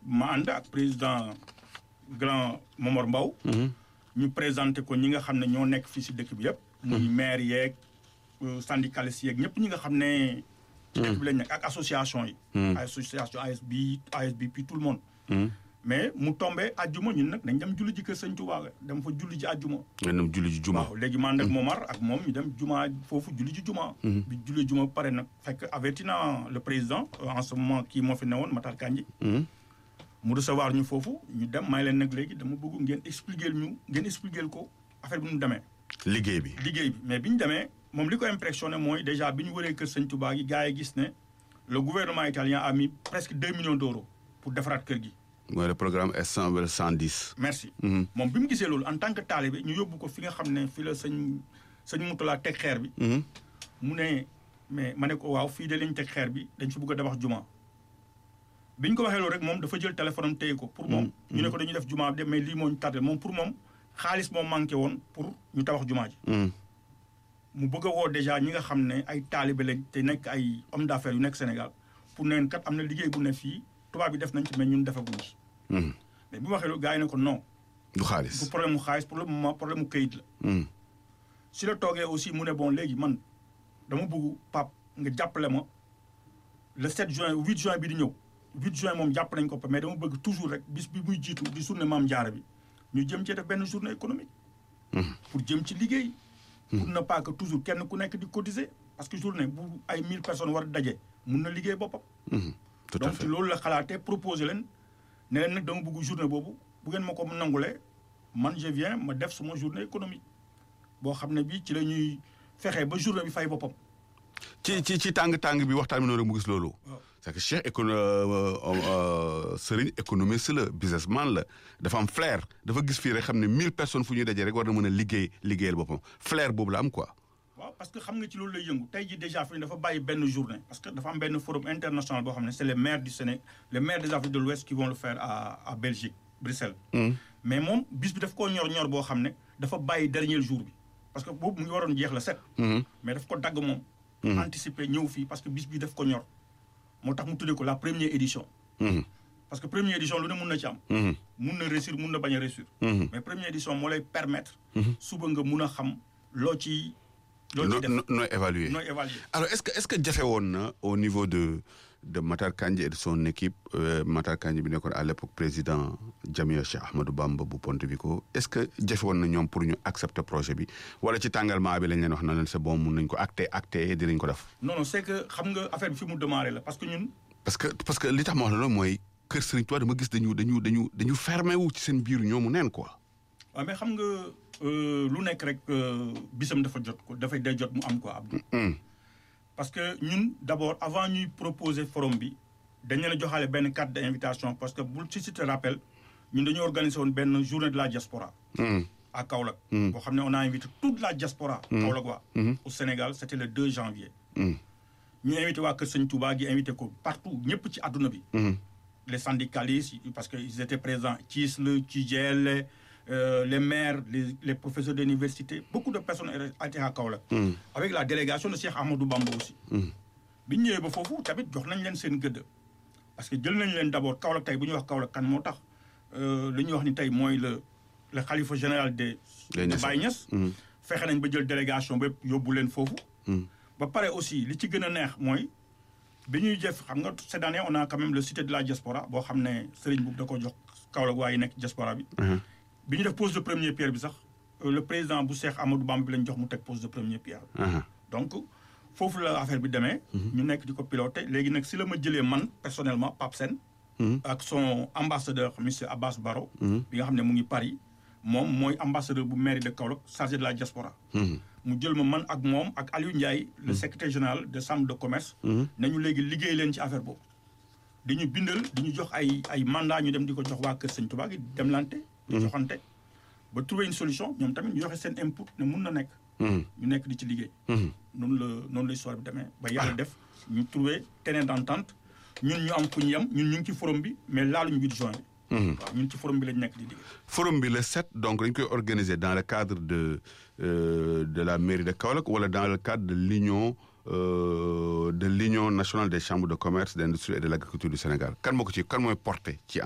ma ànd ak président grand Momar Mbaw ñu présenté ko ñi nga xam ne ñoo nekk fii si dëkk bi yëpp. muy maire yeeg syndicalistes yeeg ñëpp ñi nga xam ne. ci dëkk bi lañ nekk ak association yi. association ASB ASB puis tout le monde. mais mu tombé àjjuma ñun nag dañ dem julli ji kër sëñ Touba dem fa julli ji àjjuma. nga dem julli ji juma. waaw léegi man nag Momar ak moom ñu dem juma foofu julli ji juma. bi julli juma pare nag fekk avertina le président en ce moment kii moo fi newoon Matar Kandji. mu recevoir ñu foofu ñu dem may leen nag léegi dama bëgg ngeen expliquer ñu ngeen expliquer ko affaire bi nu mu demee. liggéey bi liggéey bi mais bi ñu demee moom li ko impressionné mooy déjà bi ñu wëree kër sëñ Touba gi gars yi gis ne le gouvernement italien a mis presque deux millions d'euros pour defaraat kër gi. mooy le programme S100 wala 110. merci. moom bi mu gisee loolu en tant que talibé ñu yóbbu ko fi nga xam ne fi la sëñ sëñ Moutala teg xeer bi. mu ne mais ma ne ko waaw fii de lañ teg xeer bi dañ fi bëgg a tabax juma. bi ñu ko waxee loolu rek moom dafa jël téléphone am téye ko. pour moom ñu ne ko dañuy def juma de mais lii moo ñu tardé moom pour moom xaalis moom manqué woon pour ñu tabax juma ji. mu bëgg a woo déjà ñi nga xam ne ay taalibe lañ te nekk ay homme d'affaires yu nekk Sénégal pour neen kat am na liggéey bu ne fii tubaab bi def nañ ci mais ñun defaguñu ci. mais bi mu waxee loolu gars yi ne ko non. du xaalis du problème mu xaalis pour le moment problème mu këyit la. si la toogee aussi mu ne bon léegi man dama bëgg pap nga jàppale ma le 7 juin 8 juin bi di ñëw 8 juin moom jàpp nañ ko mais dama bëgg toujours rek bis bi muy jiitu di journée Maam Jaara bi ñu jëm ci def benn journée économique. pour jëm ci liggéey. pour ne pas que toujours kenn ku nekk di cotiser parce que journée bu ay 1000 personnes war a daje mun na liggéey boppam. tout à fait donc loolu la xalaatee proposé leen ne leen nag dama bëgg journée boobu bu ngeen ma ko nangulee man je viens ma def suma journée économique boo xam ne bii ci la ñuy fexee ba journée bi fay boppam. ci ci ci tàng tàng bi waxtaan bi noonu rek mu gis loolu. c'est que Cheikh écono Serigne économiste la businessman la dafa am flair dafa gis fii rek xam ne 1000 personnes fu ñuy dajee rek war na mën a liggéey liggéeyal boppam flair boobu la am quoi. waaw parce que xam nga ci loolu lay yëngu tey jii déjà fi dafa bàyyi benn journée parce que dafa am benn forum international boo xam ne c'est les maires du Sénégal les maires des Afriques de l'Ouest qui vont le faire à à Belgique Bruxelles. mais moom bis bi daf koo ñor ñor boo xam ne dafa bàyyi dernier jour bi parce que boobu mu ngi waroon jeex la set. mais daf ko dagg moom. anticiper ñëw fii parce que bis bi daf ko ñor moo tax mu tuddee ko la première édition. parce que première édition lu ne mun na ci am. mun na réussir mun na bañ a réussir. mais première édition moo lay permettre. suba nga mun a xam loo ci. loolu ciy def nooy évaluer nooy évaluer. alors est-ce que est-ce que jafe woon na au niveau de de Matar Kandji et de son équipe Matar Kandji bi nekkoon à l'époque président Jamia Cheikh Ahmadou Bamba bu Pontevico est-ce que jafe woon na ñoom pour ñu accepter projet bi wala ci tàngalmaa bi lañ leen wax na leen c'est bon mun nañ ko acter acter dinañ ko def. non non c'est que xam nga affaire bi fi mu démarré la parce que ñun. parce que parce que li tax ma wax la loolu mooy kër Serigne Touba dama gis dañu dañu dañu dañu fermé wu ci seen biir ñoomu neen quoi. waaw mais xam nga lu nekk rek bisam dafa jot ko dafay day jot mu am quoi Abdou. parce que ñun d'abord avant ñuy proposer forum bi dañ leen a joxaale benn carte d'invitation parce que bul ci si te rappel ñun dañoo organiser woon benn journée de la diaspora. à Kaolack. boo xam ne on a invité toute la diaspora. Kaolack waa. au Sénégal c'était le 2 janvier. ñu invité waa Kër Sëñ Touba gi invité ko partout ñëpp ci àdduna bi. les syndicalistes parce que ils étaient présents Thiesl Thidiel les maires les les professeurs d'université beaucoup de personnes étaient à Kaolack. avec la délégation de Cheikh Ahmadou Bamba aussi. bi ñu ñëwee ba foofu tamit jox nañ leen seen gëdd. parce que jël nañ leen d'abord Kaolack tey bu ñuy wax Kaolack kan moo tax li ñuy wax ni tey mooy le le khalife général de. de Baye Niass. fexe nañ ba jël délégation ba yóbbu leen foofu. ba pare aussi li ci gën a neex mooy. bi ñuy jëf xam nga cette année on a quand même le cité de la diaspora boo xam ne Serigne Boub da ko jox Kaolack waa yi nekk diaspora bi. bi ñu def pose de première pierre bi sax le président bu Cheikh Amadou Bamba bi lañ jox mu teg pose de première pierre. donc foofu la affaire bi demee. ñu nekk di ko piloter léegi nag si la ma jëlee man personnellement Pape Sène. ak son ambassadeur monsieur Abbas Baro. bi nga xam ne mu ngi Paris moom mooy ambassadeur bu mairie de Kaolack chargé de la diaspora. mu jël ma man ak moom ak Aliou Ndiaye. le secrétaire général de chambre de commerce. nañu léegi liggéey leen ci affaire boobu. di ñu bindal di ñu jox ay ay mandat ñu dem di ko jox waa Kër Sëñ Touba gi demlante. di joxante ba trouver une solution ñoom tamit ñu joxe seen input ne mun na nekk. ñu nekk di ci liggéey. noonu la noonu la histoire bi demee ba yàlla def ñu trouver terrain d'entente ñun ñu am fu ñu yem ñun ñu ngi ci forum bi mais laaluñu 8 juin bi. waaw ñun ci forum bi lañ nekk di liggéey. forum bi le 7 donc dañ koy organiser dans le cadre de de la mairie de Kaolack wala dans le cadre de l'union de l'union nationale des chambres de commerce d'industrie et de l'agriculture du Sénégal kan moo ko ci kan mooy porté ci